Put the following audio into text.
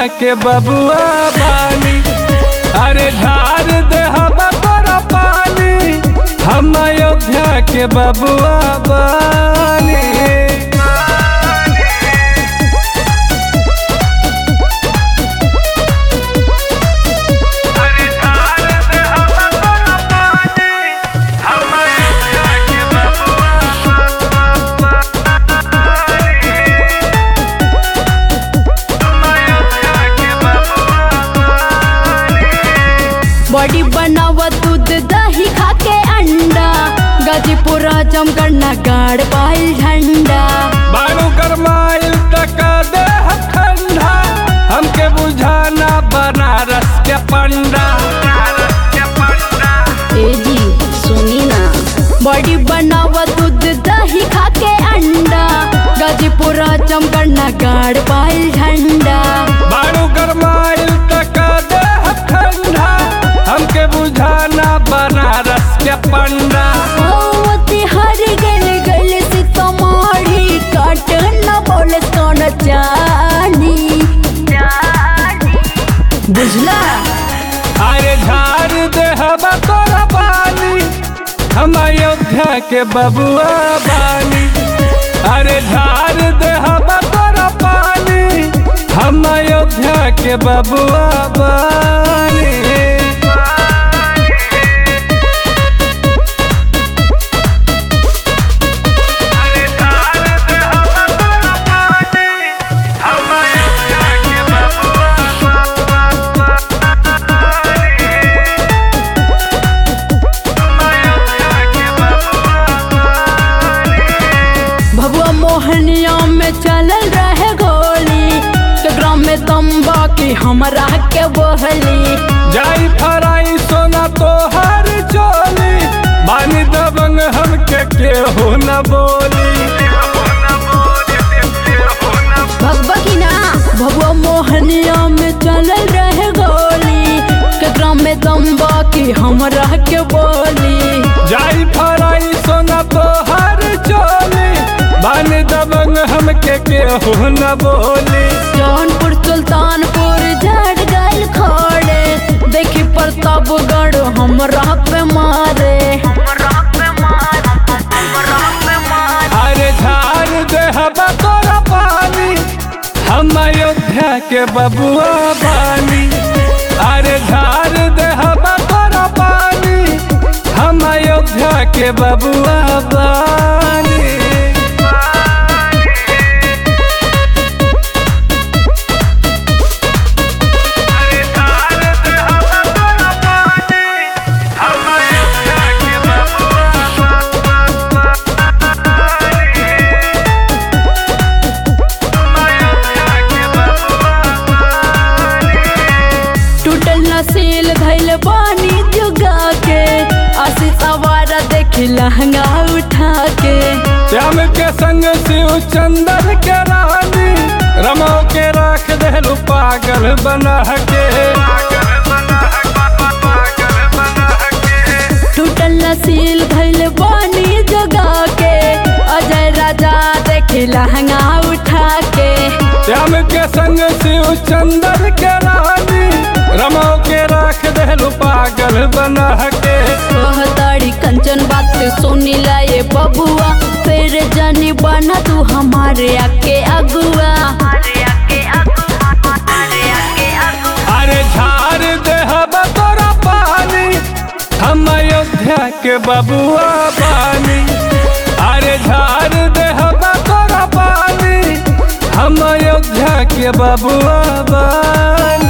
के बबुआ बानी अरे धार दे हम तोरा पानी हम अयोध्या के बबुआ बानी बॉडी बनावा दूध दही खा के अंडा गाजीपुरा जमगढ़ गाड़ पाइल झंडा बारू गरमाइल तक दे ठंडा हमके बुझाना बनारस के पंडा ए जी सुनी ना बॉडी बनावा दूध दही खा के अंडा गाजीपुरा जमगढ़ गाड़ पाइल झंडा बारू गरमाइल तक दे ठंडा हमके बुझाना बनारस के पंडा ओती हर गल गल से तुम्हारी काट न बोले कौन जानी बुझला अरे झार दे हम तोरा पानी हम अयोध्या के बबुआ बानी अरे झार दे हम तोरा पानी हम अयोध्या के बबुआ बानी भगवा मोहनिया में चलल रहे गोली केकरा में तम्बा की हमरा के बहली जाई फराई सोना तो हर चोली बानी दबंग हमके केहू न बोली भगवा की ना भगवा मोहनिया में चलल रहे गोली केकरा में तम्बा की हमरा के बोली जाई फराई सोना तो हर चोली बानी दबंग हमके केहू न बोली जौनपुर सुल्तानपुर झड़ गल खोड़े देखी प्रतापगढ़ हमरा पे मारे अरे झार दे हम तोरा पानी हम अयोध्या के बबुआ बानी अरे झार दे हम तोरा पानी हम अयोध्या के बबुआ बानी टूटल नसील धैल पानी जुगा के आशी सवारा देखी लहंगा उठा के श्याम के संग शिव चंदन के रानी रमो के राख देलू पागल बना के टूटल नसील धैल पानी जुगा के अजय राजा देखी लहंगा उठा के श्याम के संग शिव चंदन के रानी रमो के राख देलू पागल बना के कहताड़ी कंचन बात सुनी ला ये बबुआ फिर जानी बना तू हमारे आके अगुआ अरे झार दे हम तोरा पानी हम अयोध्या के बबुआ बानी अरे झार दे हम तोरा पानी हम अयोध्या के बबुआ बानी